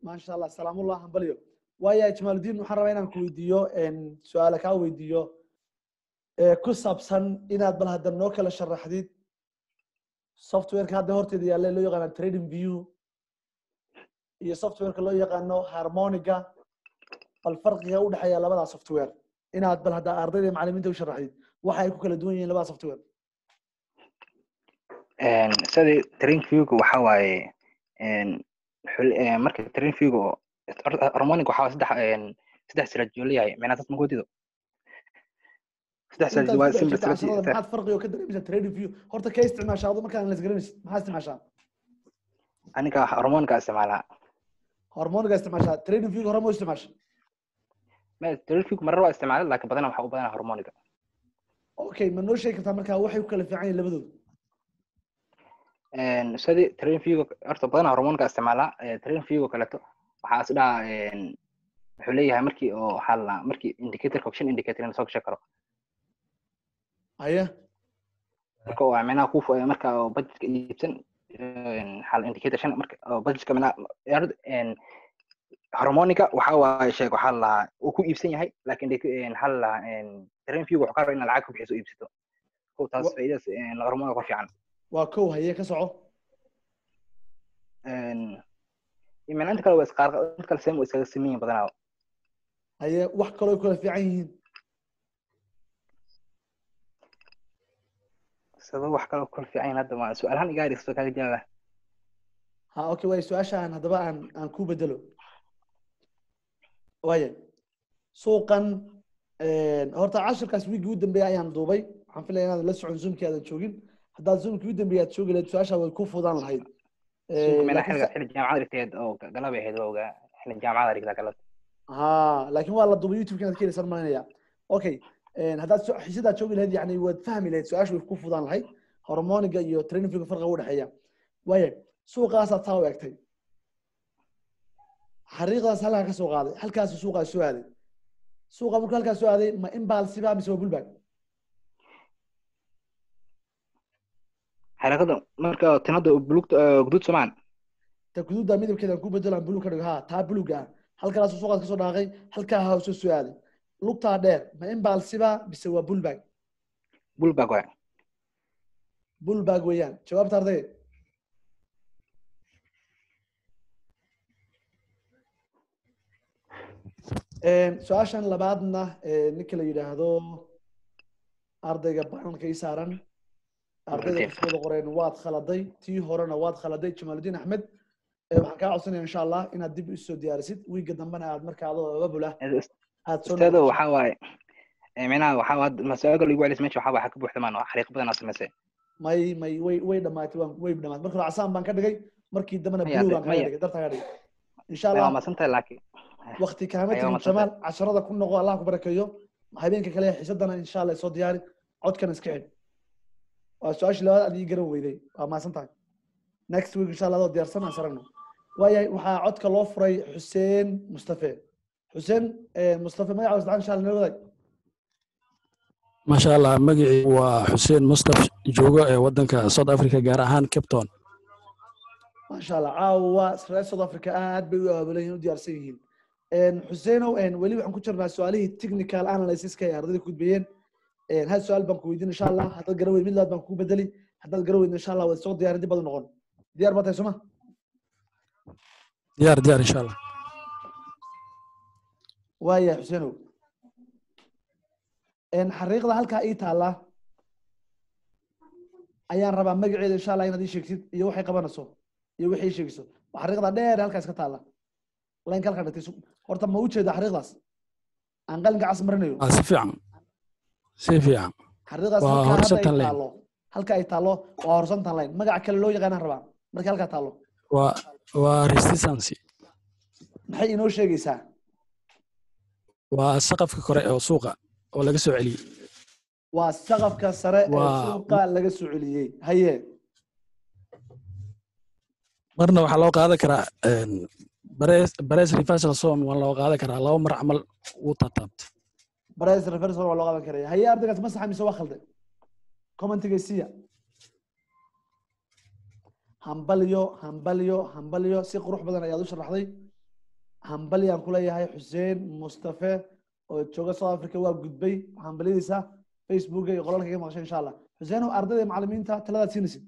maasha allah salaamullah hambalyo waaya jamaaludiin waxaan rabaa inaan ku weydiiyo su-aale kaa weydiiyo ee ku saabsan inaad bal hadda noo kala sharaxdid softwareka hadda horteeda yaalla loo yaqaano trading view iyo softwareka loo yaqaano harmoniga bal farqiga u dhexeeya labada software inaad bal hadda ardayda iyo macalimiinta u sharaxdid waxa ay ku kala duwan yihiin labada software sidii train viewga waxa waaye marka train viewga harmonic waxaa saddex saddex siraajoo leeyahay micnaa dad magodido saddex siraaj waa simple casharada maxaad farqiga oo ka dareemaysaa trading view horta kee isticmaashaa adu markaan las garanaysid maxaa isticmaashaa aniga harmonica isticmaalaa hormoniga isticmaashaa trading view hore ma u isticmaasha ma train viewga marar waa isticmaalay laakiin badanaa waxaa u badanaa harmonica okay ma noo sheegi kartaa markaa waxay ku kala fiican yihiin labadooda sidii train viewga horta badanaa harmonica isticmaalaa train viewga kaleeto waxaa is dhaha wuxuu leeyahay markii oo waxaa la markii indicatorka option indicator in soo gashan karo haya marka oo micnaha ku marka oo budgetka iibsan xal indicator shan marka oo budgetka micnaha harmonica waxa waaye sheeg waxaa la lahaa uu ku iibsan yahay laakiin waxaa la lahaa train view wuxuu ka rabaa inaad lacag ku bixiso iibsato kow taas faa'iidadas harmonica ka fiican waa kow haye ka soco micna inta kale waa isqaar inta kale same waa iskaga siman yihin badanaa haye wax kaloo ay kala fiican yihiin sado wax kaloo kala fiican yihin hadda ma su-aalahan iga hadhaysto kaaga jawaaba ha okay waay su-aashaan haddaba aan aan ku bedelo waaya suuqan horta cashirkaas wiigii u dambeeya ayaan duubay waxaan filaya inaad la socon zoomkii aadan joogin haddaad zoomkii u dambeeya aad joogi lahayd su-aashaa way ku fudaan lahayd micnaa xilliga xilli jaamacada dhigteed oo galabay ahayd waa ogaa xilli jaamacada dhigtaa galab ha laakiin waa la duubay youtube inaad ka helaysaan malinaya okay haddaad xiisadaad joogi lahayd yani waad fahmi lahayd su-aasha way ku fudaan lahayd hormoniga iyo trainingfiga farqiga u dhexeeya waaya suuqaasaad taa u egtay xariiqdaas halkaa ka soo qaaday halkaasu suuqaa soo aaday suuqa markuu halkaa soo aaday ma imbalsiba mise waa bulbag xariiqada marka tinada bulugta guduud somaan ta guduudda midabkeeda aan ku bedelo aan bulug ka dhigo ha taa buluga ah halkaasu suuqaas kasoo dhaaqay halkaa ha soo soo aaday lugtaa dheer ma imbalsiba mise waa bulbag bulbag waay bulbag weeyaan jawaabta arday su-aashan labaadna ninka la yidhaahdo ardayga bananka ii saaran ardayda cusbada qoreen waad khaladay tii horena waad khaladay jamaaludiin axmed waxaan kaa codsanaya insha allah inaad dib usoo diyaarisid wiiga dambena aad marka adoo ababula aad soo ustaado waxaa waaye micnaha waxaa waa masaaga lagu celis meesha waxaa waxa ka buuxda maan xariiq badan aad samaysay may may way way dhamaatay waan way dhamaatay marka hore casaan baan ka dhigay markii dambena blue baan kaga dhigay dartaa ka dhigay insha allah maasantahay laakiin wakti kaama tegin jamaal casharada ku noqo allah ku barakeeyo habeenka kale xiisadana insha allah soo diyaari codkana iska xidh waa su-aashii labaad aad ii garan weyday waa maasan tahay next week insha allah adoo diyaarsan aan saragno waayahay waxaa codka loo furay xuseen mustafe xuseen mustafe magaca saddexan insha allah nala wadaag maasha allah magacii waa xuseen mustaf joogo ee wadanka south africa gaar ahaan cape town maasha allah caawa reer south africa aad bay u aabulan yihiin u diyaarsan yihiin xuseenow weli waxaan ku jirnaa su-aalihii technical analysiska ay ardayda ku gudbiyeen hal su-aal baan ku weydiin insha allah haddaad garan weyd mid labaad baan kugu bedeli haddaad garan weyd insha allah waad soo diyaarin dib baad u noqon diyaar baa tahay soma diyaar diyaar insha allah waaya xuseenow xariiqda halkaa ii taalla ayaan rabaa magaceeda insha allah inaad ii sheegtid iyo waxay qabanayso iyo wixii sheegayso waa xariiqda dheer halkaas ka taalla laynka halkaa dhigtay horta ma u jeeda xariiqdaas aan qalinka cas marinayo si fiican si fiican xariiqdaas waa halkaa hadda horsantan ay lane taallo halka ay taallo waa horsantan line magaca kale loo yaqaanaan rabaa markay halkaa taallo waa waa resistancy maxay inoo sheegaysaa waa saqafka kore oo suuqa oo laga soo celiyey waa saqafka sare ee Waa- suuqa laga soo celiyey haye marna waxaa loo qaadan karaa bares reversal zone waa loo qaadan karaa laba mar camal wuu taataabtay price reversal waa loo qaban karaya haye ardaygaas ma saxa mise waa khalday commentigaysiya hambalyo hambalyo hambalyo si qurux badan ayaad u sharaxday hambalyaan kuleeyahay xuseen mustafe oo jooga south africa waa gudbay hambalyadiisa facebooka iyo qolalka ka maqashay insha allah xuseenow ardayda iyo macalimiinta taladaad siinaysid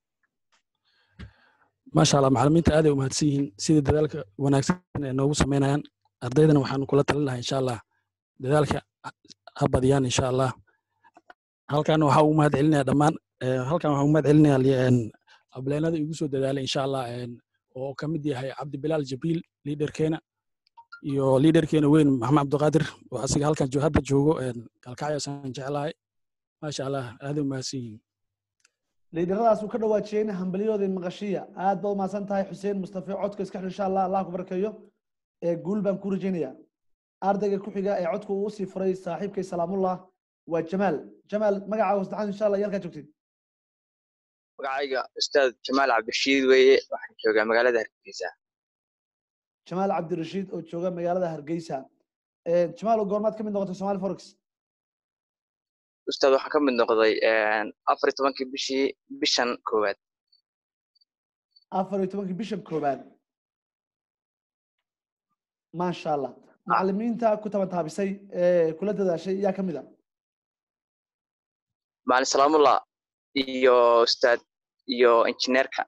maasha allah macalimiinta aaday umahadsan yihiin sida dadaalka wanaagsan ee noogu samaynayaan ardaydana waxaanu kula talin lahaa insha allah dadaalka ha badiyaan insha allah halkan waxaa ugu mahad celinaya dhammaan eh, halkan waxaa ugu mahad celinaya ableenada igu soo dadaalay insha allah en, oo ka mid yahay cabdibilaal jabiil liiderkeena iyo liiderkeena weyn maxamed cabdiqaadir oo asiga halkan jo- hadda joogo en, kalkacyasaan jeclahay maasha allah aaday umahadsan yihiin liidaradaas uu ka dhawaajiyeyna hambalyahooda iyo maqashiya aad baad umahadsan tahay xuseen mustafe codka iska xir insha allah allah ku barkeeyo ee guul baan ku rajaynaya ardayga ku xiga ee codka uu usii furay saaxiibkay salaamullah waa jamaal jamaal magacaaga saddexaad insha allah yalkaa joogtid magacayga ustaad jamaal cabdirashiid weeye waxaan joogaa magaalada hargeysa jamaal cabdirashiid oo jooga magaalada hargeysa Eh, jamaal oo goormaad ka mid noqotay somali forex ustaad waxaan ka mid noqday afar iyo tobankii bishii bishan koowaad afar iyo tobankii bisha koobaad maasha allah macalimiinta ku tabantaabisay ee kula dadaashay yaa ka mid a maalin salaamullah iyo ustaad iyo injineerka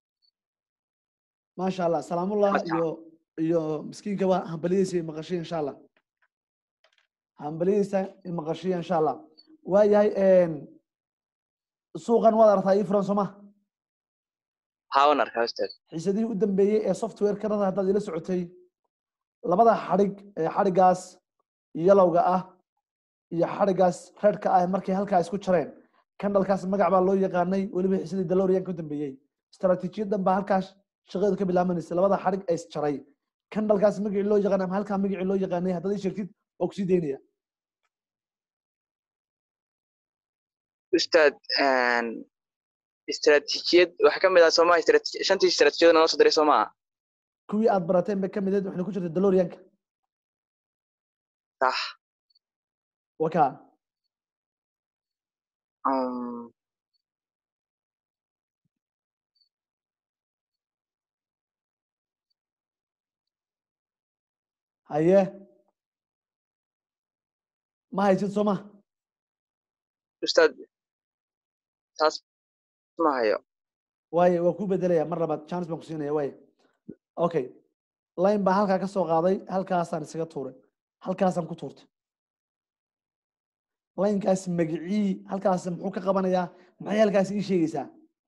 maasha allah salaamullah Masha iyo iyo miskiinka waa hambalyadiisa iyo maqashiya insha allah hambalyadiisa iyo maqashiya insha allah waayahay suuqan waad aragtaa ii furan sooma haawan arkaa ustaad xiisadihii u dambeeyey ee software karada haddaad ila socotay labada xadhig ee xadhigaas yalowga ah iyo xadhigaas redka ah markay halkaa isku jareen kandhalkaas magac baa loo yaqaanay weliba xiisadii daloriyanka u dambeeyey istaraatiijiyadan baa halkaas shaqadeedu ka bilaabanaysa labada xadhig ee isjaray kandhalkaas magacii loo yaqaanay ama halkaa magacii loo yaqaanay haddaad ii sheegtid oo kusii daynaya ustaad istaraatiijiyad waxaa ka mid ah soomaa shantii istaraatiijiyada noo soo diray soo maaha kuwii aad barateen bay ka mid ahayd waxayna ku jirtay daloriyanka sax wakaa Um, haye ma haysid soo ma ustaad taas ma hayo waaye waa ku bedelaya mar labaad chance baan ku siinaya waaye okay line baa halkaa ka soo qaaday halkaasaan isaga tuuray halkaasaan ku tuurtay linekaas magicii halkaas muxuu ka qabanayaa maxay halkaas ii sheegaysaa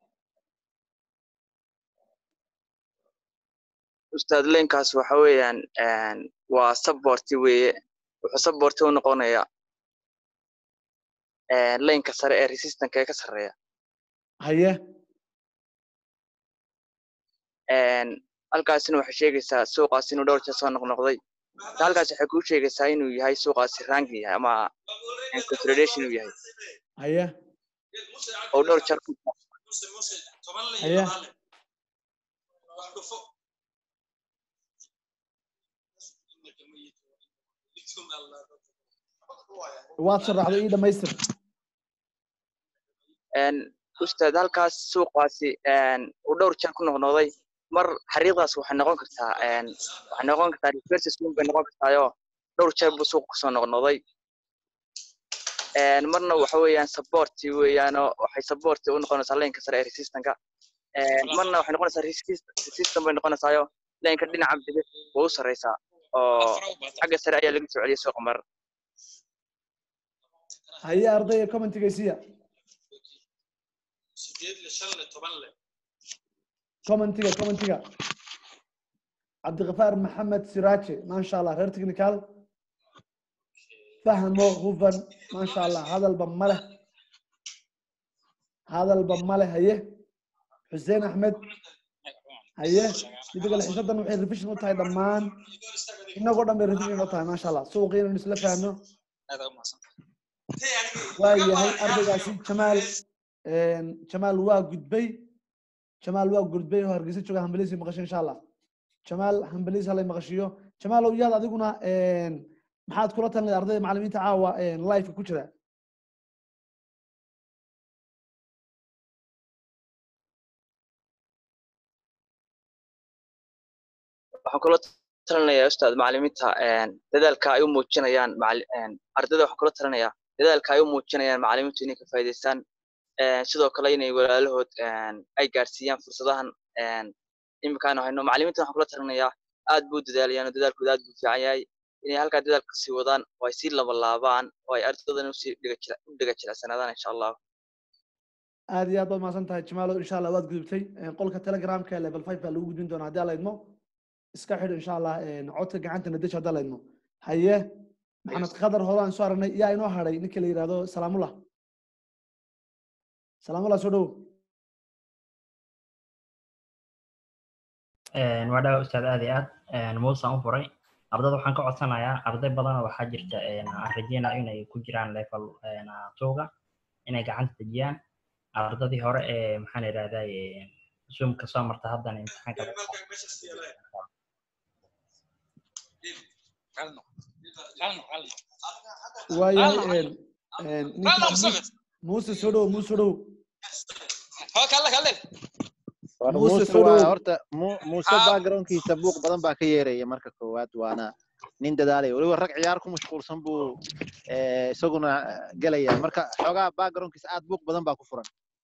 ustaad leenkaas waxa weeyaan waa supporti weeye wuxuu supporti u noqonayaa leenka sare ee resistanka ee ka sarreeya haye halkaasina waxay sheegaysaa suuqaas inuu dhowr jeer soo noqnoqday halkaas waxay kuu sheegaysaa inuu yahay suuqaasi rangi yahay ama consolidation uu yahay haye oo dhowr jeer ku haye waad sharaxday ii dhamaystir ustaad halkaas suuqaasi uu dhowr jeer ku noqnoqday mar xariiqdaas waxay noqon kartaa waxay noqon kartaa reverse swing bay noqon kartaayoo dhowr jeer buu suuqa kusoo noqnoqday marna waxa weeyaan supporti weeyaanoo waxay supporti u noqonaysaa leenka sare ee resistanka marna waxay noqonaysaa resistant bay noqonaysaayo leenka dhinaca bidix way u sarreysaa oo xagga sare ayaa laga soo celiyay suuqa mar haye ardayga commentigaysiya commentiga commentiga cabdiqafaar maxamed siraaje maasha allah reer technical fahmo hufan maasha allah hadalba male hadalba male haye xuseen axmed haye midda kale xiisadan waxay revision u tahay dhammaan inagoo dhan bay revision u tahay maasha allah suuqi inaynu isla fahno waa yahay ardaygaasi jamaal jamaal waa gudbay jamaal waa gudbay oo hargeysa jooga hambaliisi maqasho insha allah jamaal hambaliis halay maqashiyo jamaal ow yaad adiguna maxaad kula talinay ardayda macalimiinta caawa liveka ku jira waxaan kula talinayaa ustaad macalimiinta dadaalka ay u muujinayaan ardayda waxaan kula talinayaa dadaalka ay u muujinayaan macalimiintu inay ka faa'iidaystaan sidoo kale inay walaalahood ay gaarsiiyaan fursadahan iminkaanu hayno macalimiinta waxaan kula talinayaa aad buu dadaalayaan oo dadaalkooda aad buu fiican yahay inay halkaa dadaalka sii wadaan oo ay sii labalaabaan oo ay ardaydan usii u dhiga jilicsanaadaan insha allah aad iyo aad baad mahadsan tahay jamaalo insha allah waad gudubtay qolka telegramka level five baa lagu gudbin doonaa haddii alla idmo iska xidh insha allah codka gacanta nadesh haddii alla idmo haye maxamed khadar hore aan soo aragnay yaa inoo hadhay ninka la yidhahdo salaamullah salaamullah soo dhowo waa dhawa ustaad aad iyo aad muusaan u furay ardayda waxaan ka codsanayaa arday badanoo waxaa jirta aan rajeynaa inay ku jiraan level tuuga inay gacanta dejiyaan ardadii hore ee maxaan idhahdaa zoomka soo marta haddana imtixaanka waayahay muuse soo dhowo muuse soo dhowo muuse waa horta muuse backgroundkiisa buuq badan baa ka yeeraya marka koowaad waana nin dadaalaya weliba rag ciyaar ku mashquulsan buu isaguna gelaya marka xoogaa backgroundkiisa aad buuq badan baa ku furan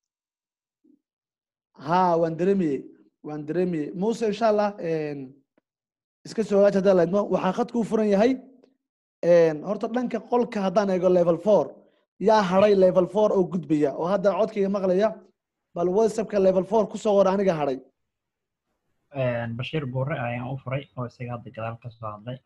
ha waan dareemiyey waan dareemiyey muuse insha allah iska soo hagaaj haddii laydmo waxaa khadku u furan yahay horta dhanka qolka haddaan eego level four yaa hadhay level four oo gudbaya oo hadda codkayga maqlaya bal whatsappka level four kusoo qor aniga hadhay bashiir buure ayaan u furay oo isaga hadda gadaal ka soo hadlay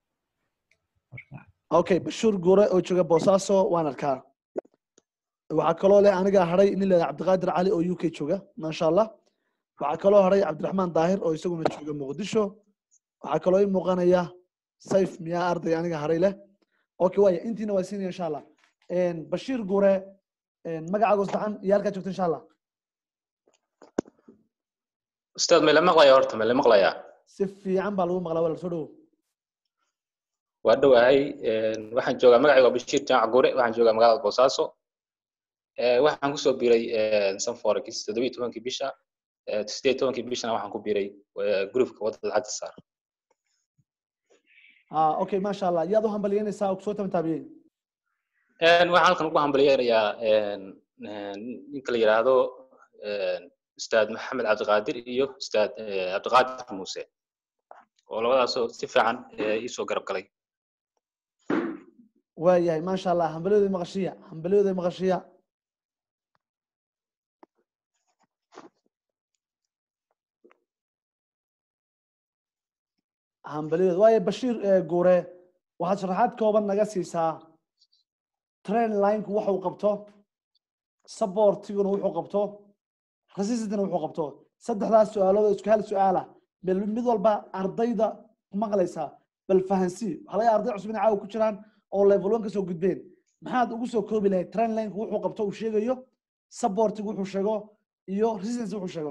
okay bashiir guure oo jooga boosaaso waan arkaa waxaa kaloo leh aniga hadhay nin leedahay cabdiqaadir cali oo u k jooga maasha allah waxaa kaloo hadhay cabdiraxmaan daahir oo isaguna jooga muqdisho waxaa kaloo ii muuqanaya sayf miyaa arday aniga hadhay leh okay waaya intiina waa siinaya insha allah bashiir guure magacaaga saxan iyo halkaa joogta insha allah ustaad mele maqlaya horta mele maqlaya si fiican baa lagu maqlaa walaal soo dhowo waa dhowahay waxaan joogaa magacayga waa bashiir jaamac gure waxaan joogaa magaalada boosaaso waxaan kusoo biiray sanforex toddobiyi tobankii bisha sideed tobankii bishana waxaan ku biiray groupka wadada xagta saar ah okay maasha allah yaad u hambalyeynaysaa oo kusoo tamtaabiyey waxaan halkan ugu hambalyeynayaa ninka la yidhaahdo ustaad maxamed cabdiqaadir iyo ustaad cabdiqaadir muuse oo labadaasoo si fiican iisoo garab galay waayahay maasha allah hambalyooda maqashiya hambalyooda maqashiya hambalyooda waayo bashiir guure waxaad sharaxaad kooban naga siisaa train lineku waxa uu qabto supportiguna wuxuu qabto resistantna wuxuu qabto saddexdaas su-aalood oo isku hal su-aala bal mid walba ardayda maqlaysaa bal fahansii waxaa laga arday cusub inay caawa ku jiraan oo level one kasoo gudbeen maxaad ugu soo koobi lahayd train lineka wuxuu qabto uu sheegayo supportigu wuxuu sheego iyo resistance wuxuu sheego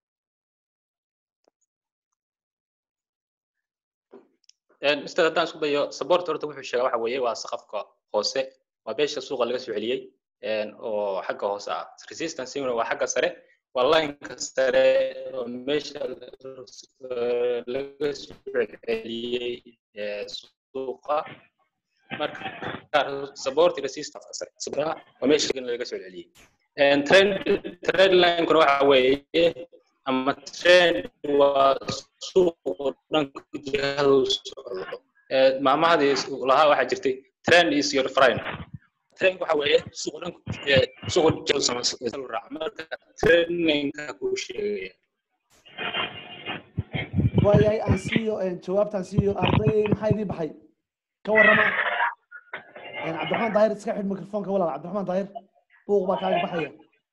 ustaad haddaan isku dayo support horta wuxuu sheegaa waxa weeye waa saqafka hoose waa beesha suuqa laga soo celiyey oo xagga hoose ah resistanceguna waa xagga sare waa lineka sare oo meesha laga soo celiyey suuqa marka support resistance sare sabraha waa meesha laga soo celiyey trend trend linekuna waxa weeye ama trend waa suuqu dhanka jihada u socdo maamahadii lahaa waxaa jirtay trend is your friend trend waxa weeye suuqu dhanka suuqu jihada samaysa raaca marka trendinka kuu sheegaya waayahay aan siiyo jawaabtaan siiyo arday maxaa idii baxay ka warrama cabdiraxmaan daahir iska xidh microfonka walaal cabdiraxmaan daahir buuq baa kaaga baxaya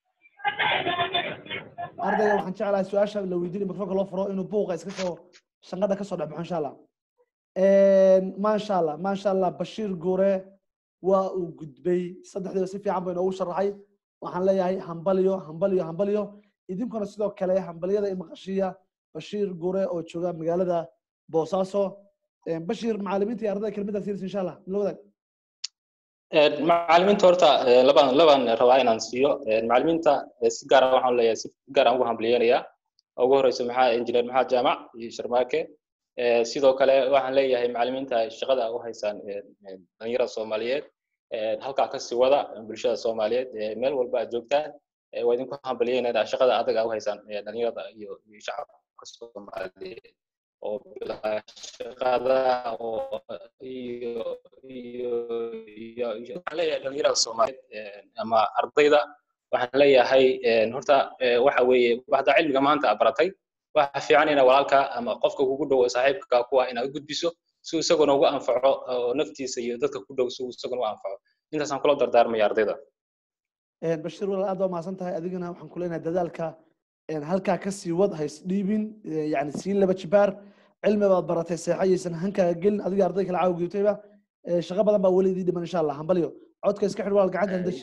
ardayga waxaan jeclahay su-aasha la weydiinay microfonka loo furo inuu buuqa iska soo shanqadha kasoo dhex baxo insha allah maasha allah maasha allah bashiir guure waa uu gudbay saddexdiiba si fiican buu inoogu sharaxay waxaan leeyahay hambaliyo hambaliyo hambaliyo idinkuna sidoo kale hambaliyada imaqashiya bashiir guure oo jooga magaalada boosaaso bashiir macalimiinta iyo ardayda kelmadaas yiris insha allah la wadaag macalimiinta horta laban laban rabaa inaan siiyo macalimiinta si gaara waxaan leeyahay si gaar aan ugu hambaliyeynayaa ugu horeysa maxaa injineer maxaa jaamac iyo sharmaake Eh, sidoo kale waxaan leeyahay macallimiinta shaqada u haysaan eh, eh, dhalinyarada soomaaliyeed eh, halkaa kasii wada bulshada soomaaliyeed eh, meel walba aad joogtaan eh, waa idinku hambalyeynayna shaqada adag aad u haysaan eh, dhalinyarada iyo iyo shacabka soomaaliyeed oo bilaa shaqada oo iyo iyo iyo iyo waxaan leeyahay dhalinyarada soomaaliyeed eh, ama ardayda waxaan leeyahay eh, horta eh, waxa weeye waxda cilmiga maanta aad baratay waxa fiican ina walaalka ama qofka kugu dhow oo saaxiibka ku ah inaad u gudbiso si uu isaguna ugu anfaco oo naftiisa iyo dadka ku dhow si uu isaguna u anfaco intaasaan kula dardaarmaya ardayda Een, bashiir walaal aad baa mahadsan tahay adigana waxaan ku leenahay dadaalka een, halkaa ka sii wad hays dhiibin ee, yacni sii laba jibaar cilmi baad baratay seexayaysan hankaaga gelin adiga arday kale caawa geeytayba Ee, shaqo badan baa weli idii dhiman insha allah hambalyo codka iska xidh walaal gacanta handash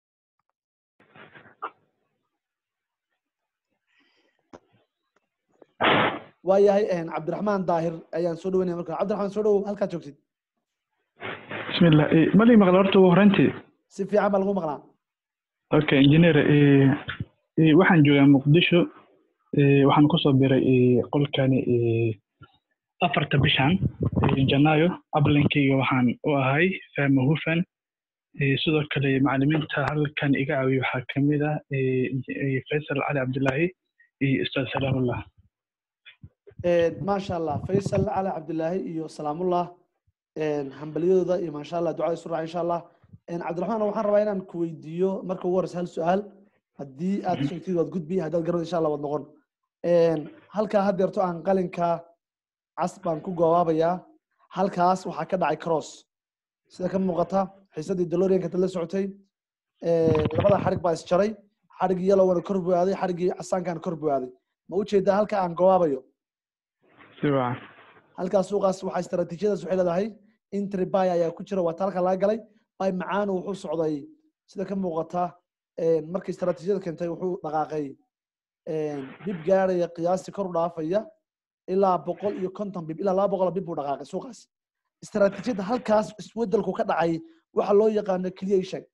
waayahay een, cabdiraxmaan daahir ayaan soo dhaweynaya marka cabdiraxmaan soo dhawow halkaad joogtid بسم الله إيه مالي مقال horta ugu horeyntii si fiican baa lagu maqlaa okay engineer ee ee waxaan joogaa muqdisho ee waxaan kusoo biray ee qolkani ee afarta bishan ee janaayo ablinkayga waxaan u ahay fahma hufan ee sidoo kale macallimiinta halkan iga caawiya waxaa kamid ah ee ee faysal cali cabdilaahi iyo ustaad salaamullah Een, maasha allah faysal cali cabdilaahi iyo salaamullah een, hambalyadooda iyo maasha allah ducada isu raaca insha allah Een, cabdiraxmaan waxaan rabaa inaan ku weydiiyo marka ugu horeysa hal su-aal haddii aad sheegtid waad gudbi haddaad garad insha allah waad noqon Een, halkaa haddeerto aan qalinka cas baan ku gobaabayaa halkaas waxaa ka dhacay cross sida ka muuqata xiisadii dalorianka dad la socotay Een, labada xarig baa isjaray xarigii yalowgana kor buu aaday xarigii casaankaana kor buu aaday ma u jeedaa halka aan gobaabayo si wacan halkaas suuqaas waxaa istaraatiijiyadaas waxay leedahay intri bay ayaa ku jira waa talka laga galay bay macaanu wuxuu socday sida ka muuqata een, markii istaraatiijiyada keentay wuxuu dhaqaaqay een, bib gaaraya qiyaastii kor u dhaafaya ilaa boqol iyo konton bib ilaa laba boqol oo bib buu dhaqaaqay suuqaas istaraatiijiyada halkaas isbedelku ka dhacay waxa loo yaqaano keliya ii sheeg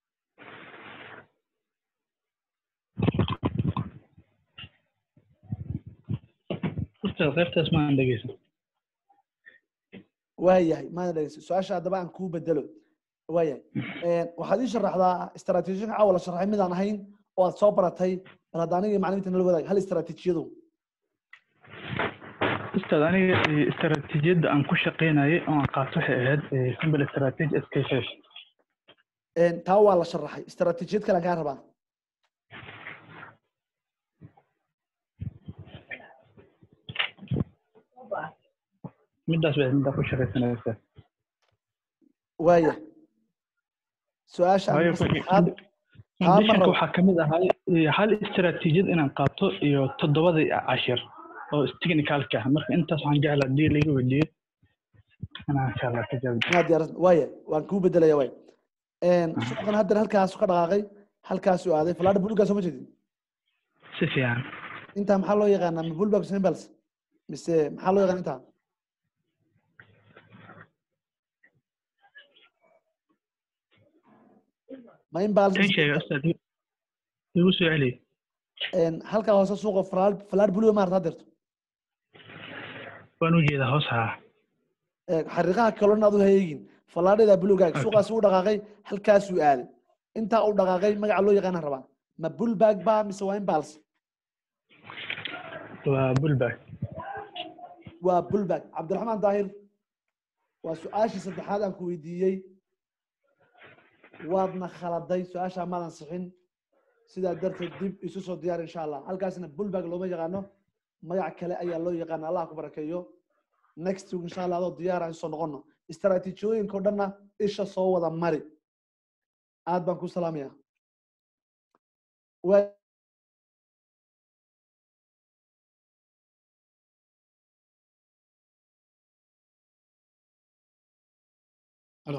ustaad qaybtaas ma aan dhegeysan waayahay maada dhegeysa su-aasha haddaba aan kuu bedelo waayahay Een, waxaad ii sharaxdaa istaraatiijiyada caawa la sharxay midaan ahayn oo aad soo baratay bal hadda aniga iyo macalimiinta nala wadaag hal istaraatiijiyadu ustaad aniga ee, istaraatiijiyadda aan ku shaqeynayay oo aan qaato waxay ahayd ee, simple strategy skff Een, taa waa la sharaxay istaraatiijiyad kale aan kaa rabaa midaas bay middaa ku shaqaysanaysa waaya su-aasha waayo aan saddexaad taa ma conditionka rabo waxaa kamid ahay eh, hal istaraatiijiyad inaan qaato iyo toddobadii cashir oo technicalka ah marka intaas waxaan jeclaa hadii laiga weydiiyo inaan insha allah ka jawaab inaad diyaarsan waaya waan kuu bedelaya waay Een, suuqan haddeer halkaas ka dhaqaaqay halkaasuu aaday falaadha bulugaa soo ma jeedin si fiican intaa maxaa loo yaqaanaa ma bulbag symbols mise maxaa loo yaqaan intaa ma imbals kan sheega ustaad igu soo celiyo Een, halkaa hoose suuqa falaad falaad buluga maarta haddeerto waan u jeedaa hoos haa Ee, xariiqaha kalona aad u hayeegin falaadhada bulugaaga suuqaas uu dhaqaaqay halkaasuu aaday intaa uu dhaqaaqay magaca loo yaqaana rabaa ma bulbag ba mise waa imbals waa bulbag waa bulbag cabdiraxmaan daahir waa su-aashii saddexaad aan ku weydiiyey waadna khaladay su-aashaa maadan sixin sidaa darteed dib isu soo diyaar insha allah halkaasna bulbag looma yaqaano magac kale ayaa loo yaqaana allah ku barakeeyo next week insha allah adoo diyaara in soo noqono istaraatiijiyooyinka o dhanna isha soo wada mari aad baan ku salaamaya Waa- Hello.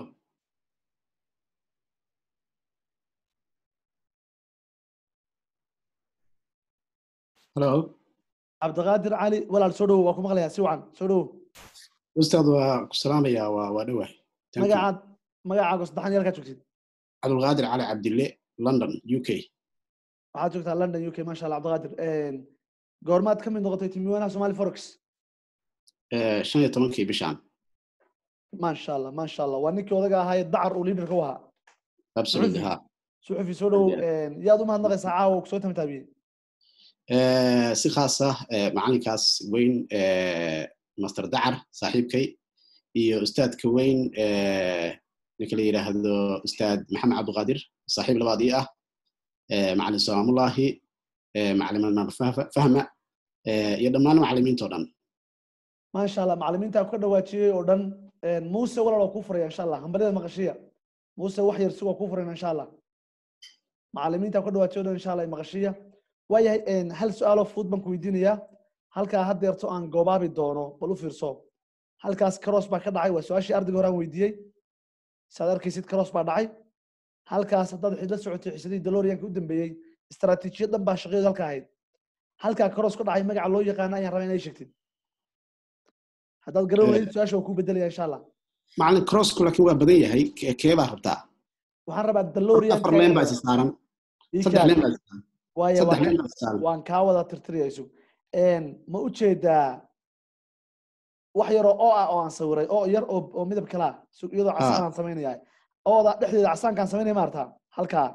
Hello. cabdiqaadir cali walaal soo dhowo waa ku maqlayaa si wacan soo dhowo Ustaad waa ku salaamayaa waa waa dhawahay. Thank you. magacaad magacaaga saddexan iyo halkaa joogtid Cabdulqaadir Cali Cabdille, London, UK. waxaad joogtaa london u k maasha allah cabdiqaadir goormaad ka mid noqotay timiwanaha somali forex eh, shan iyo tobankii bishaan maasha allah maasha allah waa ninkii odaga ahaa ee dacar uu liidarka u ahaa absolutely suxufi ha suxufi soo dhow yaad u mahadnaqaysaa caawa kusoo tamtaabiyey Eh, si khaas ah eh, macalinkaas weyn eh, master dacar saaxiibkay iyo ustaadka weyn eh, ninka la yidhaahdo ustaad maxamed cabdiqaadir saaxiib labaad ii ah eh, macalin salaamullahi eh, macalin madmar Fah- fahma eh, iyo dhammaan macalimiinta oo dhan maasha allah macalimiinta ka dhawaajiyey oo dhan muuse walaal waa kuu furaya insha allah hambalyada maqashiya muuse wax yar si waa kuu furayna insha allah macalimiinta ka dhawaajiyey oo dhan insha allah maqashiya waayahay hal su-aaloo fudud baan ku weydiinayaa halkaa haddeerto aan goobaabi doono bal u fiirso halkaas karoos baa ka dhacay waa su-aashii ardayga hore aan weydiiyey saad arkaysid karoos baa dhacay halkaas haddaad xid la socotay xisadii daloriyanka u dambeeyey istaraatiijiyad dhan baa shaqadeedu halka ahayd halkaa karoos ka dhacay magaca loo yaqaana ayaan rabaa inay sheegtid haddaad garan weysid su-aasha waa kuu bedelaya insha allah macalin crossku laakiin waa badan yahay Ke- kee baa rabtaa waxaan rabaa daloriyanka afar leen baa is saaran saddex leen baa is saaran waaya saddex waan leen ka- baa is saaran waan kaa wada tirtiriyayso ma u jeedaa wax yaroo oo ah oo aan sawiray oo yar oo oo midab kala ah su- iyadoo casaan aan samaynaya ooda dhexdeeda casaankaan samaynaya maarta halkaa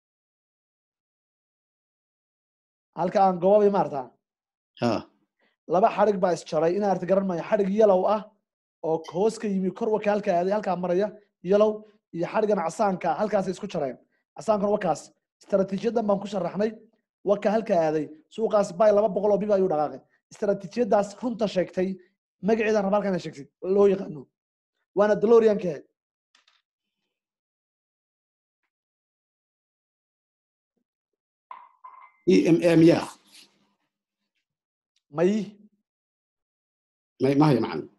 halka aan gobabay maarta ha laba xadhig baa isjaray inaa arti garan maayo xadhig yalow ah oo hoos ka yimi kor waka halka aaday halkaa maraya yalow iyo xadhigan casaanka halkaasay isku jareen casaankuna wakaas istaraatiijiyadan baan ku sharaxnay waka halka aaday suuqaas bay laba boqol oo biba ayuu dhaqaaqay istaraatiijiyadaas runta sheegtay magaceedan raba halkan sheegtid loo yaqaano waana dalorianka ahayd em ya may may mahayo macalin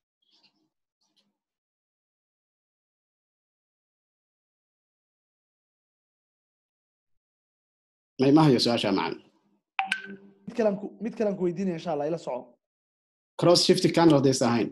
may mahayo su-aasha macalin mid kalan ku mid kalan ku weydiinaya insha allah ila soco cross shifty candle haddaysa ahayn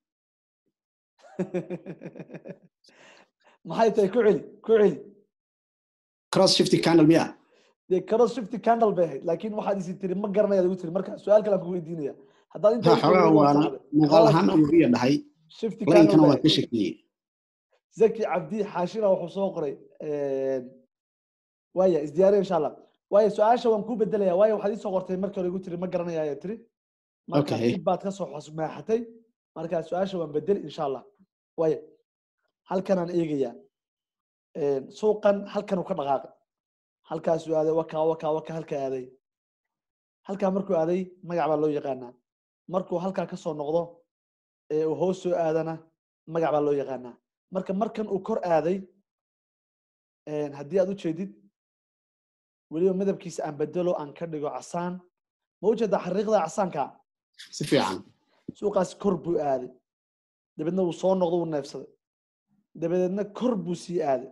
maxay tahay ku celi ku celi cross shifty candle miya dee karo shifty candle bay ahayd laakiin waxaad isi tiri ma garanayaad igu tiri marka su-aal kale aan ku weydiinaya haddaad ha inta xogaa waana muuqaal ahaan ayuu iya dhahay shifty laynkana candle waa bay ka shakiyey zaki cabdi xaashina wuxuu soo qoray waaya isdiyaariya insha allah waaya su-aasha waan kuu bedelaya waayo waxaad iisoo qortay markii hore igu tiri ma garanaya ayaa tiri marka Okay. dib baad kasoo xusmaaxatay marka su-aasha waan bedeli insha allah waaya halkan aan eegayaa suuqan halkan uu ka dhaqaaqay halkaasuu aaday wakaa wakaa waka halka aaday halkaa markuu aaday magac baa loo yaqaanaa markuu halkaa kasoo noqdo ee uu hoos soo aadana magac baa loo yaqaanaa marka markan uu kor aaday haddii aad u jeedid weliba midabkiisa aan bedelo aan ka dhigo casaan ma u jeedaa xariiqda casaanka si fiican suuqaas kor buu aaday dabeedna wuu soo noqdo wuu neefsaday dabadeedna kor buu sii aaday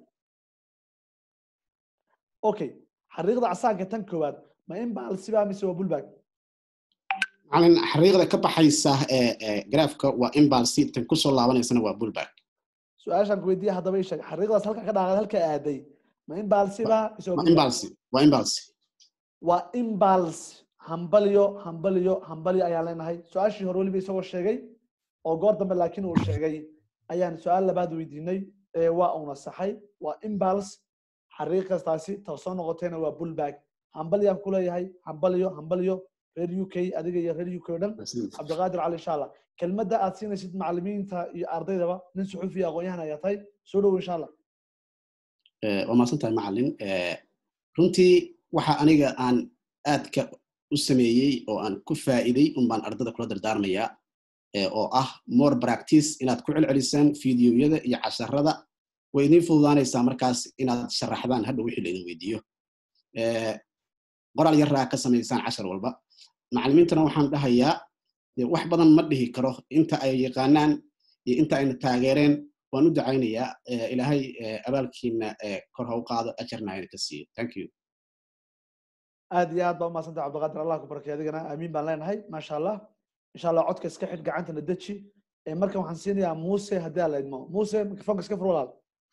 okay xariiqda casaanka tan koowaad ma in baalsiba mise waa bulbag macalin xariiqda ka baxaysa ee ee graafka waa imbalsi tan kusoo laabanaysana waa bullback su-aashaan ku weydiiya haddaba ii sheeg xariiqdaas halka ka dhaaqad halka aaday ma in baalsiba mise waa waa bulbag imbalsi waa imbalsi waa imbals hambalyo hambalyo hambalyo ayaan leenahay su-aashii hore weliba isagoo sheegay oo goor dambe laakiin uu sheegay ayaan su-aal labaad weydiinay ee waa uuna saxay waa imbals xariiq kastaasi ta soo noqotayna waa bullbag hambalyaan ku leeyahay hambalyo hambalyo reer u k adiga iyo reer u k o dhan cabdiqaadir cali insha allah kelmadda aad siinaysid macalimiinta iyo ardaydaba nin suxuufiya aqoon-yahan ayaa tahay soo dhowo insha allah Eh, waa mahadsan tahay macalin Eh, runtii waxa aniga aan aadka u sameeyey oo aan ku faa'iiday un baan ardada kula dardaarmayaa eh, oo ah more practice inaad ku celcelisaan fiidiyoyada iyo casharada way idiin fududaanaysaa markaas inaad sharaxdaan hadhow wixii laidin weydiiyo Eh, qoraal yaraa ka samaysaan cashar walba macalimiintana waxaan dhahayaa dee wax badan ma dhihi karo inta ay yaqaanaan iyo inta ayna taageereen waan u dacaynayaa Eh, ilaahay eh, abaalkiina eh, kor ha u qaado ajarna hayna ka siiyo thank you aad iyo aad baa umahadsantay cabdiqaadir allah ku barakay adigana aamiin baan leenahay maasha allah insha allah codka iska xidh gacantana deji Eh, markan waxaan siinayaa muuse haddii aan la idmo muuse mikrofonka iska fur walaal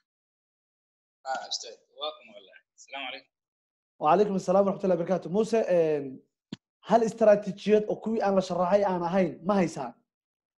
اه استاذ واكم والله السلام عليكم وعليكم السلام ورحمة الله وبركاته موسى هل استراتيجيات او كوي aan la sharaxay aan ahayn ma haysaan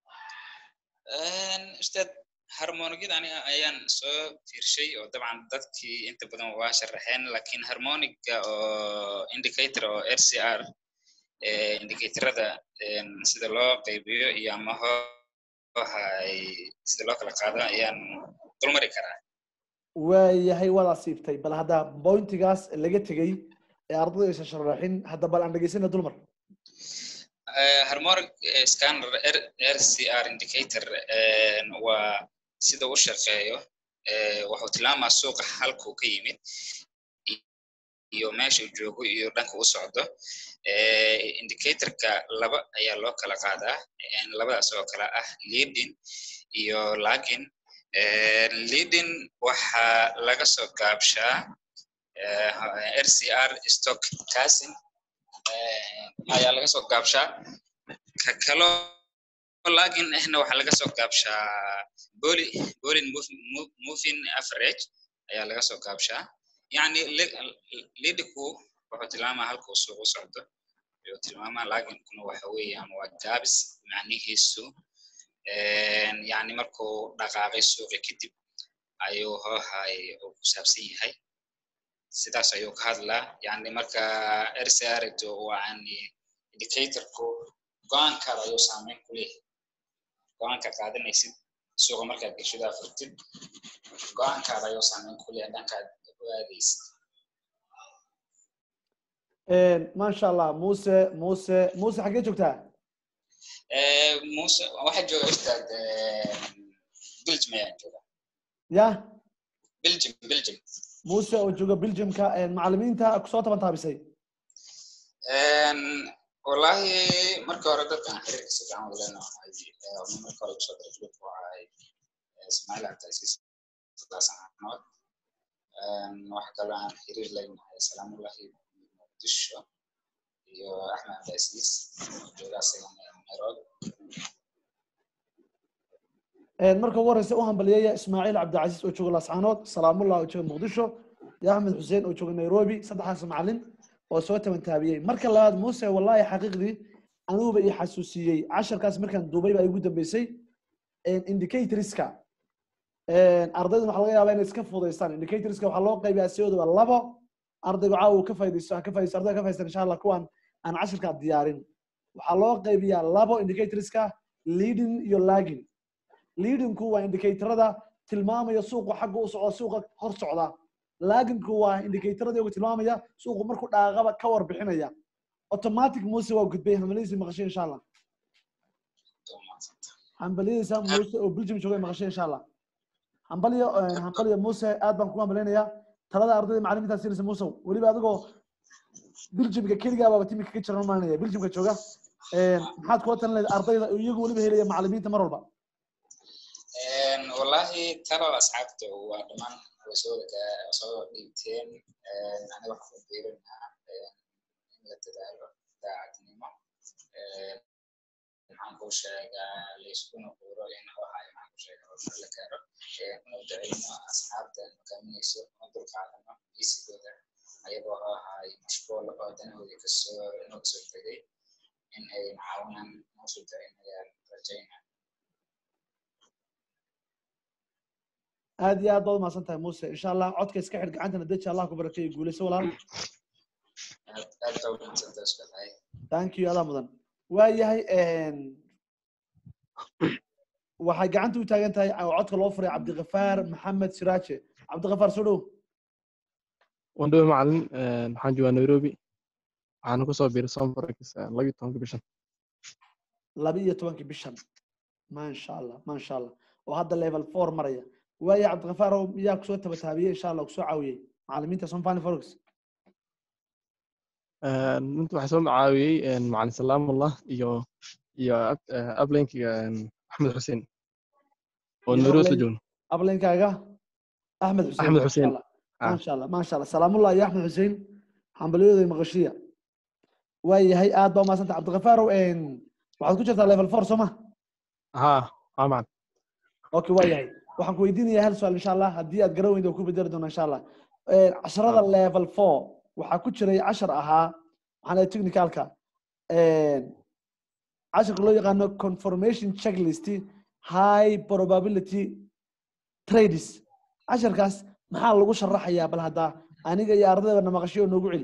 ustaad harmonigada aniga ayaan soo fiirshay oo dabcan dadkii inta badan waa sharaxeen lakin harmoniga oo indicator oo r c r indicatorada sida loo qaybiyo iyo ama hohay sida loo kala qaado ayaan dulmari karaa waayahay waad asiibtay bal hadda bointigaas laga tegey ee ardayda aysan sharaxin hadda bal aan dhegeysana dulmar harmonic scanner rcr indicator waa sida u shaqeeyo wuxuu tilmaamaa suuqa halkuu ka yimid iyo meesha uu joogo iyo dhanka u socdo indicatorka laba ayaa loo kala qaadaa labadaas oo kala ah leading iyo lagin leading waxaa laga soo gaabshaa rcr stock casing ayaa laga soo gaabshaa ka kaloo lagin ahna waxaa laga soo gaabshaa boli bolin moving average ayaa laga soo gaabshaa yani lidiku wuxuu tilmaamaa halkuu suuq u socdo ayuu tilmaamaa laginkuna waxa weeyaan waa gaabis macnihiisu yani markuu dhaqaaqay suuqi kadib ayuu hoohay uu ku saabsan yahay sidaas ayuu ka hadlaa yani marka rcrto yani indicatorku go-aankaada ayuu saameyn ku leeyahay go-aanka qaadanaysid suuqa markaad geshadaa furtid go-aankaada ayuu saameyn ku leeyahay dhankaad u aadaysid maasha allah muse muse muse xaggee joogtaa muse waxaa jooga ustaad belgium ayaan jooga ya belgium belgium muse oo jooga belgiumka macalimiinta kusoo taban taabisay wallahi marka hore dadkan xiriirka si fiican ula lenahay marka hore kusoo dara grup waxay ismaaciil cabdilcasiis laasanood waxa kaloo aan xiriir leynahay salaamullahi muqdisho iyo axmed cabdilcasiis jooga asagana nairobi marka ugu horeysa u hambaliyaya ismaaciil cabdilcasiis oo jooga laascaanood salaamullah oo jooga muqdisho iyo axmed xuseen oo jooga nairobi saddexdaas macalin oo soo taban taabiyey marka labaad muse wallahi xaqiiqdii anuguba ii xasuusiyey casharkaas markaan duubay baa igu dambeysay indicatorska ardayda waxaa laga yaabaa inay iska fudaystaan indicatorska waxaa loo qaybiyaa sidoodaba labo ardaygu caawa uu ka faydaysto ka faydaysto ardayga ka faydaysan insha allah kuwan aan casharkaa diyaarin waxaa loo qaybiyaa labo indicatorska leading iyo lagging leadingku waa indicatorada tilmaamaya suuqu xagga u socda suuqa hor socda laggingku waa indicatorada iyagu tilmaamaya suuqu markuu dhaaqaba ka warbixinaya automatic muse waa gudbay hambaladiisa maqashay insha allah hambaliyadiisa muse oo belgium joogay maqashay insha allah hambaliyo hambaliyo muse aad baan kugu hambalinaya talada ardayda macalimiinta siinaysa muse weliba adigoo belgiumka keligaa baaba timika ka jiran maalinaya belgiumka jooga maxaad kula talin lahayd ardayda iyagu weliba helaya macalimiinta mar walba wallahi talada asxaabta waa dhamaan way soo soo dhiibteen aniga waxaan ku biirinaa in la dadaalo daacadnimo maxaan ku sheegaa layskuna quuro in waxay maxaan ku sheegaa horumar la gaaro inu daceyno asxaabta hogaaminayso oo dulqaadano biisigooda ayagoo oo ahay mashquul oo danahooda kasoo inoo kasoo tegay in ay caawinaan noosoo daceynayaan rajayna aad iyo aad baad umahadsan tahay muse insha allah codka iska xidh gacantana deji allah ku barakeeyo guuleyso walaal aad baa umahadsantahay iskatahay thank you adaa mudan waayahay waxay gacanta u taagan tahay oo codka loo furay cabdikafaar maxamed siraaje cabdikafaar soo dhow waan dhowe macalin waxaan joogaa nairobi waxaana kusoo biiray somforex labiyo tobanka bishan laba iyo tobankii bishan maasha allah maasha allah oo hadda level four maraya waaya cabdikafaar oo miyaa kusoo tabataabiyey insha allah kusoo caawiyey macalimiinta somfani forex inta waxaa soo macaawiyey macalin salaamullah iyo iyo ablenkiga axmed xuseen oo nairobi isla joogno ablenkaaga axmed xuseen axmed xuseen maasha allah maasha allah salaamullah iyo axmed xuseen hambalyadooda maqashiya waayahay aad baa umahadsanta cabdikafaarow waxaad ku jirtaa level four soo ma ha ha macalin okay waayahay waxaan ku weydiinayaa hal su-aal insha allah haddii aad garan weynta ku bedeli doona insha allah casharada level four waxaa ku jiray cashar ahaa waxaan leeyahay technicalka casharka loo yaqaano confirmation checklist high probability trades casharkaas maxaa lagu sharaxayaa bal haddaa aniga iyo ardaydana maqashiyo noogu celi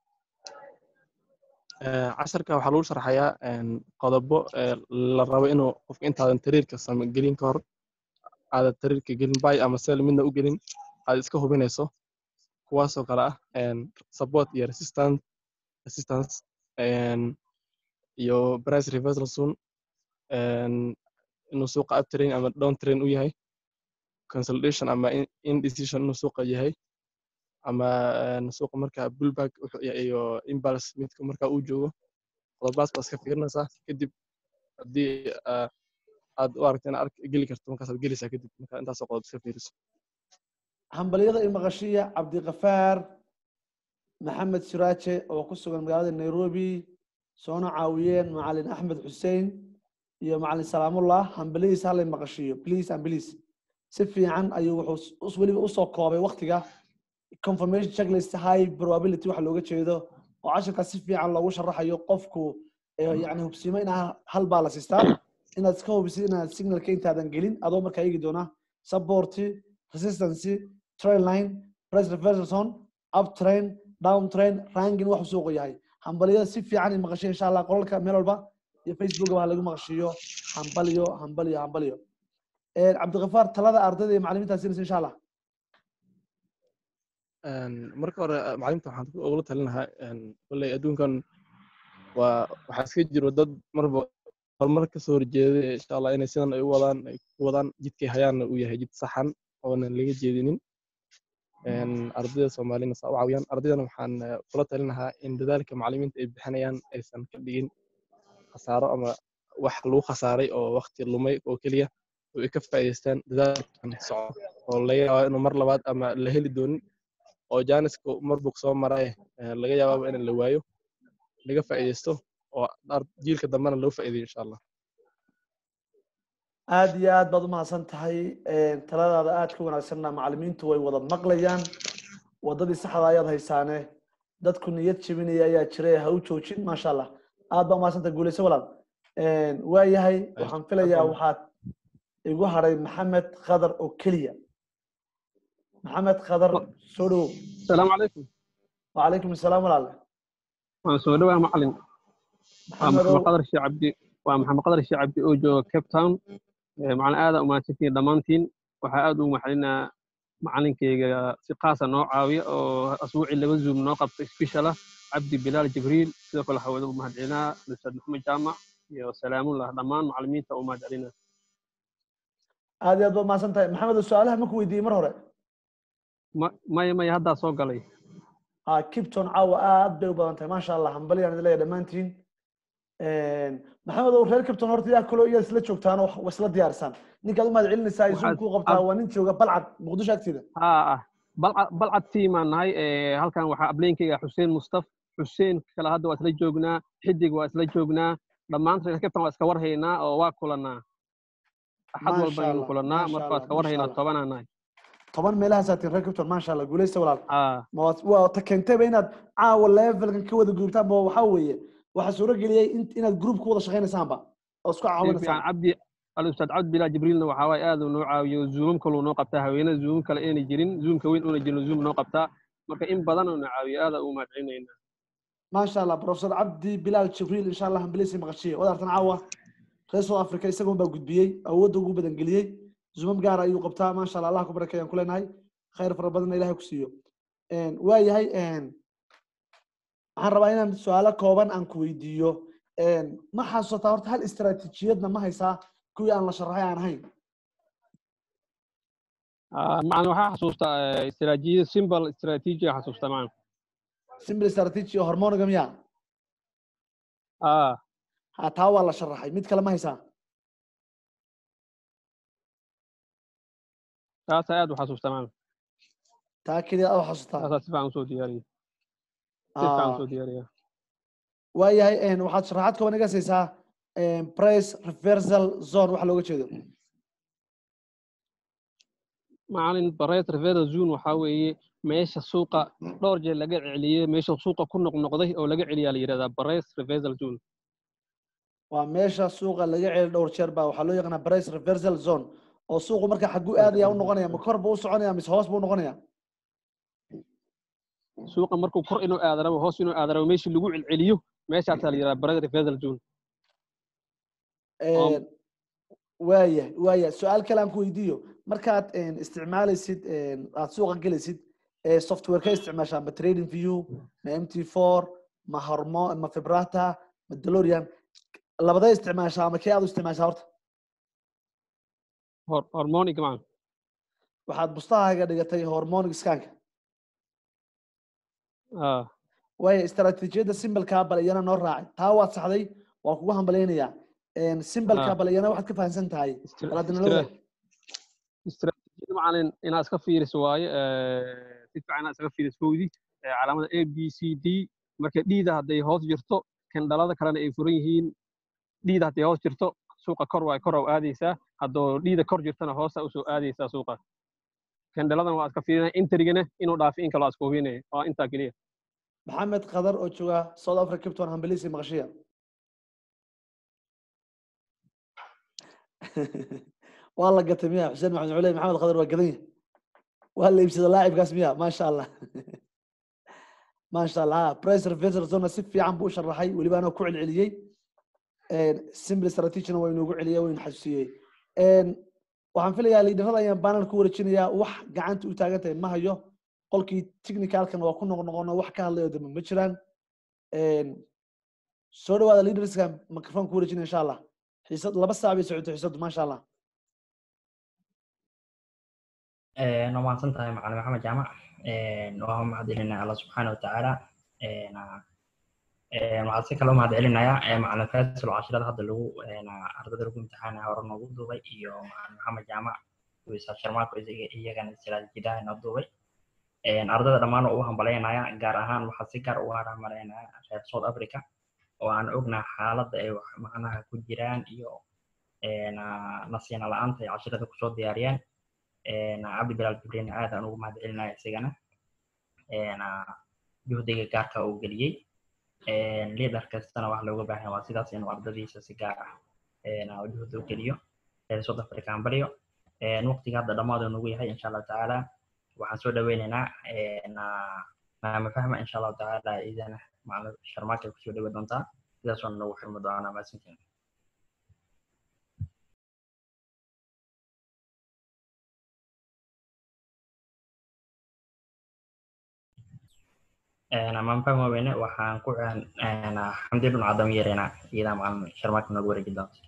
Eh, casharka waxaa lagu sharxayaa een, qodobo eh, la rabo inuu qofka intaadan tariirka same gelin ka hor aadan tariirka gelin bay ama sel midna u gelin aad iska hubinayso kuwaasoo kale ah een, support iyo resistance resistance een, iyo price reversal soon een, inuu suuqa uptrain ama downtrain u yahay consolidation ama in- indecision inuu suuqa yahay ama een, suuqa marka bullback wuxuu yahay iyo impulse midka marka uu joogo qodobaas baa iska fiirinaysaa kadib haddii ah, aad u aragto inaad ark- geli karto markaasaad gelaysaa kadib marka intaasoo qodob iska fiiriso hambalyada iyo maqashiya cabdiqafaar maxamed siraaje oo ku sugan magaalada nairobi soona caawiyeen macalin axmed xussein iyo macalin salaamullah hambalyadiisa halay maqashiyo please and please si fiican ayuu wuxuu us- weliba usoo koobay waktiga confirmation checklist high probability waxa looga jeedo oo casharkaas si fiican loogu sharaxayo qofku eh, yacni hubsimo inaa hal baa la sistaa inaad iska hubisid inaad signalka intaadan gelin adoo markaa eegi doona supporti resistance trail line price reversal zone up train down train rangin wax suuqu yahay hambaliyada si fiican in maqashiyo insha allah qolalka meel walba iyo facebook waa lagu maqashiyo hambalyo hambalyo hambalyo Eh, cabdiqafaar talada ardayda iyo macalimiintaa siinaysa insha allah Een, marka hore ah, macalimiinta waxaan ku- ugula talin lahaa een, kolley adduunkan waa waxaa iska jiro dad marba horumar ka soo horjeeda insha allah inay sidan ay u wadaan ay ku wadaan jidkay hayaanna uu yahay jid saxan oonan laga jeedinin Een, ardayda soomaalina saa u caawiyaan ardaydana waxaan eh, kula talin lahaa in dadaalka macalimiinta ay bixinayaan aysan ka dhigin khasaaro ama wax lagu khasaaray oo waqti lumay oo keliya oo ay ka faa'iidaystaan dadaalkan socdo oo laga yaabo inuu mar labaad ama la heli doonin oo jaaniska mar bug soo maray eh, laga yaabaaba in la waayo laga faa'iidaysto oo ar- jiilka dambena loo faa'iidayo insha allah aad iyo aad baad u mahadsan tahay Een, taladaada aad ka wanaagsanna macalimiintu way wada maqlayaan wadadii saxda ayaad haysaane dadku niyad jebinaya ayaa jiray ha u joojin maasha allah aad baa umahadsan tahay guuleyso walaal Een, waa yahay waxaan filayaa waxaad igu haray maxamed khadar oo keliya maxamed khadar soo dhowow السلام عليكم وعليكم السلام walaale waan soo dhawaa macalin waa maxamedow maxamed qadar shii cabdi waa maxamed qadar shii cabdi oo jooga cape town Eh, macalin aada umahadsantihiin dhammaantiin waxaa aada ugu maxalinaa macalinkayga si qaasa noo caawiya oo asbuucii laba zoom noo qabta special ah cabdi bilaal jibriil sidoo kale waxaa wada u mahadcelinaa ustaad maxamed jaamac iyo salaamullah dhammaan macalimiinta u mahadcelinaa aad iyo aad baad umahadsan tahay maxamedow su-aalaha ma ku weydiiyey mar hore Ma- maya maya haddaa soo galay ah kipton caawa aad bay u badan tahay maasha allah hambalyaan idin leeyahay dhammaantiin maxamed ow reer kipton horta yaa kaloo iyaad isla joogtaan oo wa isla diyaarsaan ninkaad u mahad celinaysaa Waxaad- zoom kuu qabtaa waa nin jooga balcad muqdisho agteeda haa ah balcad balcad tiimaan nahay Eh, halkan waxaa ableynkayga xuseen mustaf xuseen kale hadda waa isla joognaa xidig waa isla joognaa dhammaan reer captain waa iska warhaynaa oo waa kulanaa axad Maasha walba aynu Allah, kulanaa maasha marka waa Allah, iska warhaynaa maasha Allah. tobanaa nahay toban meelahaasaa tiin reer kipton maasha allah guuleysta walaal haa ma waad- waa ta keentayba inaad caawa levelkan ka wada guubtaan ba waxaa weeye waxaa suuro geliyey in- inaad group ku wada shaqaynaysaanba oo isku si fiican caawinaysaan cabdi alustaad cabdi bilaa jibriilna waxaa waaye aad uu noo caawiyo zoomam kaluu noo qabtaa haweenada zoom kale ayna jirin zoomka weyn una jirin zoom noo qabtaa marka in badan uu na caawiyo aada ugu mahadcelinayna maasha allah professor cabdi bilaal jibriil insha allah hambaleysi maqashiye wadaartan caawa reer south africa isagoon baa gudbiyey awoodda ugu badan geliyey zumam gaara ayuu qabtaa maasha allah allah ku barakeeyaan ku leenahay khayr fara badanna ilahay ku siiyo waa yahay waxaan rabaa inaan su-aalo kooban aan ku weydiiyo ma xasuusataa horta hal istaraatiijiyadna ma haysaa kuwii aan la sharaxay aan ahayn Ah, macna waxaa xasuustaa eh, istiraatiijiyada simbal istiraatiijiya xasuustaa macna simple strategy oo hormoniga miya ah ha taa waa la sharaxay mid kale ma haysaa taasa aad u xasuustaa macna taa keliya aad u xasuusataa taasaa si fiican usoo diyaariya si fiican Ah, usoo diyaariya waa yahay waxaad sharaxaad kooban iga siisaa price reversal zone waxa looga jeedo macalin bareet rivera zone waxaa weeye meesha suuqa dhowr jeer laga celiyey meesha suuqa ku noqnoqday oo laga celiyaa la yidhahdaa bares reversal zone waa meesha suuqa laga celi dhowr jeer baa waxaa loo yaqaanaa price reversal zone oo suuqu marka xagu aadaya u noqonaya ma kor buu u soconaya mise hoos buu u noqonaya suuqa markuu kor inuu aadarabo hoos inuu aadarabo meeshii lagu celceliyo meeshaasaa la yidhaha brother reversal zone Een, waaya waaya su-aal kale aan ku weydiiyo markaad een, isticmaalaysid een, aad suuqa gelaysid ee software ka isticmaashaa ma trading view ma mt four ma hormo ma fibrata ma delorian labadee isticmaashaa ama kee aad u isticmaashaa horta hor hormonic maan waxaad bustahaaga dhigatay hormonic scanka ah waaya istaraatiijiyadda simbalkaa bal iyana noo raacay taa waad saxday waa kugu hambalyaynayaa simbalka Ah. bal iyana waxaad ka fahamsan tahay Istra- bal hadda nala istra- wadaag istiraatiijiyada macalin inaad iska fiiriso waaye eh, si fiican inaad iskaga fiiriso kowdii eh, calaamada a b c d marka dhiida hadday hoos jirto kendhalada kalena ay furan yihiin dhiida hadday hoos jirto suuqa kor waa kor u aadaysaa haddoo dhiida kor jirtana hoosa usoo aadaysaa suuqa kendhaladan waa iska fiirinaya interigana inuu dhaafi in kaloo iska hubinaya waa intaa keliya maxamed qadar oo jooga south africa capton hambalisi maqashiya waa la gatay miya xuseen maxamed culey maxamed qadar waa gadan yahay waa la iibsada laacibkaas miya maasha allah maasha allah price reversal zone si fiican buu u sharaxay weliba anoo ku celceliyey simple strategina waa inoogu celiyay waa inu xasuusiyey waxaan filayaa liidharada ayaan banner ku wareejinayaa wax gacanta u taagan tahay ma hayo qolkii technicalkan waa ku noqnoqono wax ka hadlayo dambe ma jiraan soo dhawaada leaderska microphone ku wareejina insha allah xiisad laba saac bay socotay xiisadu maasha allah waa mahadsan tahay macalin maxamed jaamac waa mahadcelinaya alla subxaana watacaala waxaan si kale u mahadcelinayaa macalin faisal oo cashirada hadda lagu ardada lagu imtixaanaya hore noogu duubay iyo macalin maxamed jaamac wiisa sharmaako iyagana silaajidaha noo duubay ardada dhammaan oo u hambalyaynaya gaar ahaan waxaa si gaar uga haramarinaya reer south africa oo aan ognaa xaaladda ay wax macnaha ku jiraan iyo nasiina la-aanta ay cashirada kusoo diyaariyeen cabdi bilaal jibriin aad aan ugu mahadcelinaya isigana juhdiga gaarka uu geliyey liidar kastana wax looga baahan waa sidaas inuu ardadiisa si gaar ah juhdi u geliyo reer south africa hambalyo waqtiga hadda dhammaadu nagu yahay insha allahu tacaala waxaan soo dhaweynaynaa maama fahma insha allahu tacaala idana macalin sharmaakay kusoo dhawe doontaa sidaas waan nagu xirmi doonaa maasintiin amaan fahma weyne waxaan ku xamdi dhun cadam yeereynaa iyadaa macalin sharmaaka noogu wareeji doonta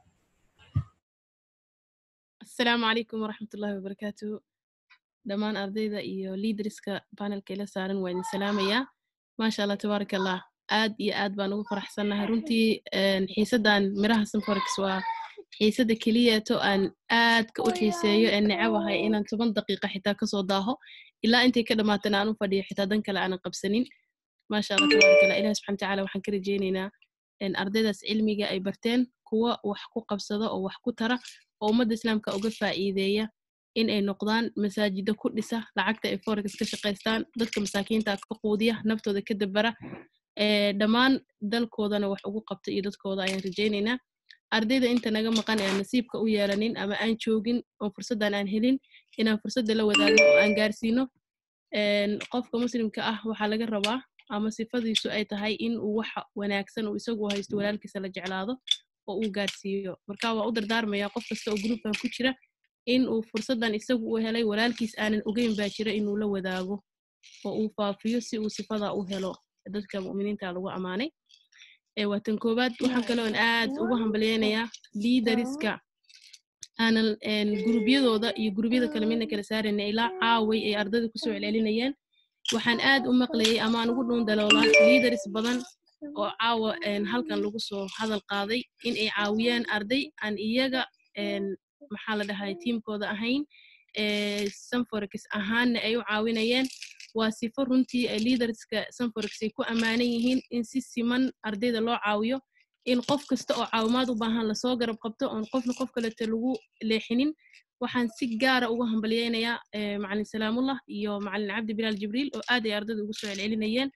asalaamu calaykum waraxmat ullahi wabarakaatuhu dhammaan ardayda iyo liidriska panelka ila saaran waa idin salaamayaa maasha allah tabaaraka allah aad iyo aad baan ugu faraxsannahay runtii xiisaddan miraha sanforex waa xiisadda keliyato aan aadka u xiiseeyo ee necabahay inaan toban daqiiqa xitaa kasoo daaho ilaa intay ka dhammaatana aan u fadhiyo xitaa dan kale aanan qabsanin maasha allah tabaaraka allah ilahi subxana watacaala waxaan ka rajeynaynaa ardaydaas cilmiga ay barteen kuwa wax ku qabsada oo wax ku tara oo ummadda islaamka uga faa'iideeya in ay noqdaan masaajida ku dhisa lacagta ay forex ka shaqaystaan dadka masaakiinta ka quudiya naftooda ka dabara dhammaan dalkoodana wax ugu qabta iyo dadkooda ayaan rajaynaynaa ardayda inta naga maqan aan nasiibka u yeelanin ama aan joogin oo fursaddan aan helin inaan fursadda la wadaagno oo aan gaarsiino qofka muslimka ah waxaa laga rabaa ama sifadiisu ay tahay in uu waxa wanaagsan uu isagu haysto walaalkiisa la jeclaado oo uu gaarsiiyo marka waa u dardaarmaya qof kasta oo groupkan ku jira in uu fursaddan isagu u helay walaalkiis aanan ogeyn baa jira inuu la wadaago oo uu faafiyo si uu sifada u helo dadka mu'miniinta lagu ammaanay waa tan koowaad waxaan kaloon aad ugu hambalyeynayaa liidariska aanan gurubyadooda iyo gurubyada kale midna kala saarayna ilaa caaway ay ardayda kusoo celcelinayeen waxaan aad u maqlayay ama aan ugu dhuun daloolaa liidaris badan oo caawa halkan lagu soo hadal qaaday in ay caawiyaan arday aan iyaga maxaa la dhahay tiimkooda ahayn sanforex ahaanna ay u caawinayeen waa sifo runtii liidarska sanforex ay ku ammaanan yihiin in si siman ardayda loo caawiyo in qof kasta oo caawimaad u baahan lasoo garab qabto oon qofna qof kalete lagu leexinin waxaan si gaara uga hambalyeynayaa macalin salaamullah iyo macalin cabdi bilaal jibriil oo aad ay ardayda ugu soo celcelinayeen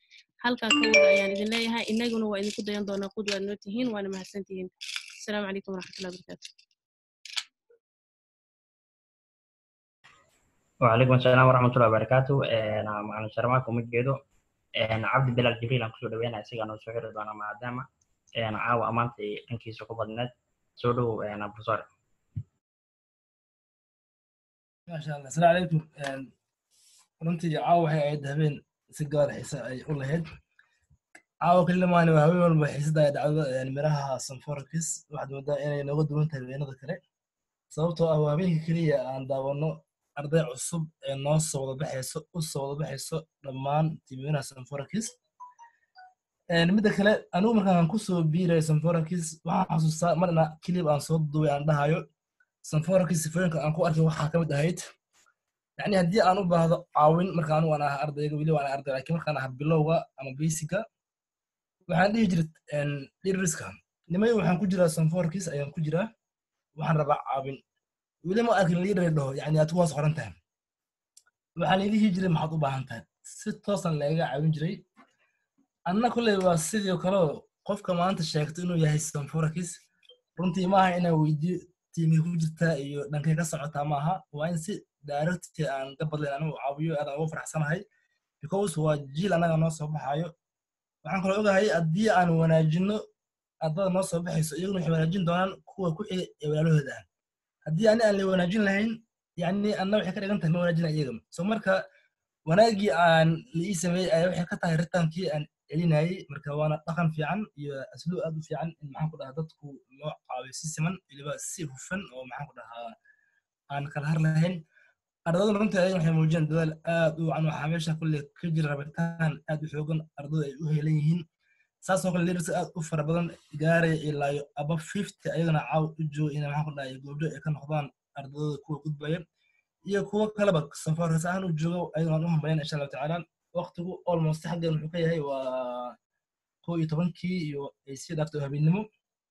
halkaa ka wada ayaan idin leeyahay inaguna waa idinku dayan doonaa qud waad noo tihiin waana mahadsantihiin asalaamu calaykum waraxmatullahi wabarakaatu وعليكم السلام ورحمة الله وبركاته أنا معنا شرماك ومجيدو أنا عبد بلال جبريل أنا كسر دوينا أسيق أنا سوحر دونا مع داما أنا عاو أمانتي إنكي سوكو بدنات سودو أنا بصار ما شاء الله السلام عليكم runtii caawa waxay ahayd habeen si gaar xiise ay u lahayd caawa kalimaani waa habeen walba xiisada ay dhacdo miraha sanforkis waxaad moodaa inay nooga duwan tahay habeenada kale sababtoo ah waa habeenka keliya aan daawano arday cusub ee noo soo wada baxayso u soo wada baxayso dhammaan tiimiraha sanforkis midda kale anigu markaan kusoo biiraya sanforkis waxaan xasuustaa marna kilib aan soo duubay aan dhahayo sanforkis sifooyinka aan ku arkay waxaa ka mid ahayd yani haddii aan u baahdo caawin marka anigu aan aha ardayga weli waan arday laakiin markaan aha bilowga ama basiga waxaan dhihi jiray dhiriska nimay waxaan ku jiraa sanforkis ayaan ku jiraa waxaan rabaa caawin weli ma arkin liidar dhaho yani aad kuwaas qoran tahay waxaa laidhihi jiray maxaad u baahan tahay si toosan lagaga caawin jiray anna kolley waa sidii kaleo qofka maanta sheegto inuu yahay sanforkis runtii maaha inaan weydiyo tiimay ku jirtaa iyo dhankay ka socotaa maaha waa in si directi aan ka badlayn anigu caawiyo aadaan ugu faraxsanahay because waa jiil annaga noo soo baxayo waxaan kaloo ogahay haddii aan wanaajino ardada noo soo baxayso iyaguna waxay wanaajin doonaan kuwa ku xiga ee walaalahooda ah haddii ani aan la wanaajin lahayn yani anna waxay ka dhigan tahay ma wanaajina iyaga so marka wanaagii aan la ii sameeyey ayaa waxay ka tahay ritaankii aan celinayey marka waana dhaqan fiican iyo asluub aad u fiican in maxaan ku dhahaa dadku loo caawiyo si siman weliba si hufan oo maxaan ku dhahaa aan kala har lahayn ardaydu runtii ayaga waxay muujiyeen dadaal aad u wacan waxaa meesha kulle ka jira rabitaan aad u xoogan ardaydu ay u helan yihiin saasoo kale liiders aad u fara badan gaaraya ilaayo aba fifty ayagana caaw u jooga inay maxaan ku dhahay goobjo ay ka noqdaan ardayda kuwa gudbaya iyo kuwo kaleba safarkas ahaan u jooga ayagana waan u hambayan insha allahu tacaala waqtigu almost xaggan wuxuu ka yahay waa kow iyo tobankii iyo ay sii dhaafto habeennimo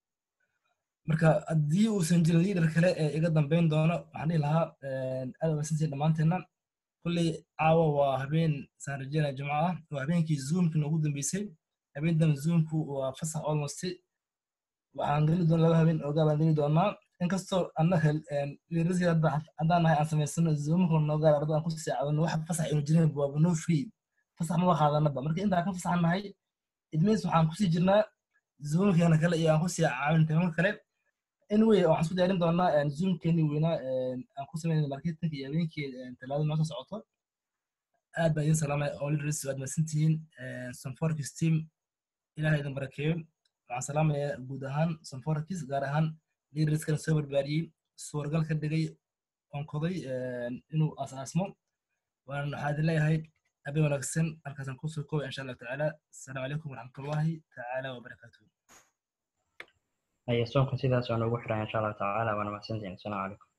marka haddii uusan jirin liidar kale ee iga dambeyn doono waxaan dhihi lahaa aad wanaagsantii dhammaanteenna kulley caawa waa habeen saan rajeynaya jimco ah waa habeenkii zoomki noogu dambeysay habeentan zoomku waa fasax almost waxaan geli doona laba habeen ogaa baan geli doonaa inkastoo annaka liirasi haddaan nahay aan samaysano zoomka noogaar ardada aan ku saacadano wax fasax aynu jirin waaba no free fasax maba qaadanaba marka intaan ka fasaxan nahay idmeys waxaan kusii jirnaa zoomkeena kale iyo aan kusii caawin tabanka kale anyway waxaan isku diyaarin doonaa zoomkeeni weynaa aan ku sameynay marketinka iyo habeenkii talaada noo soo socoto aad baan idin salaamaya all leaders waad mahadsantihiin sanforkis team ilaah idin barakeeyo waxaan salaamayaa guud ahaan sanforkis gaar ahaan leaderskana soo barbaariyey suuragal ka dhigay onkoday inuu asaasmo waan waxaa idin leeyahay habeen wanaagsan halkaasaan kusoo koobay insha allahu tacaala asalaamu calaykum waraxmatullahi tacaala wabarakaatuhu هي الصوم كان سيدا سوى نوغو حرا إن شاء الله تعالى وأنا محسنتين السلام عليكم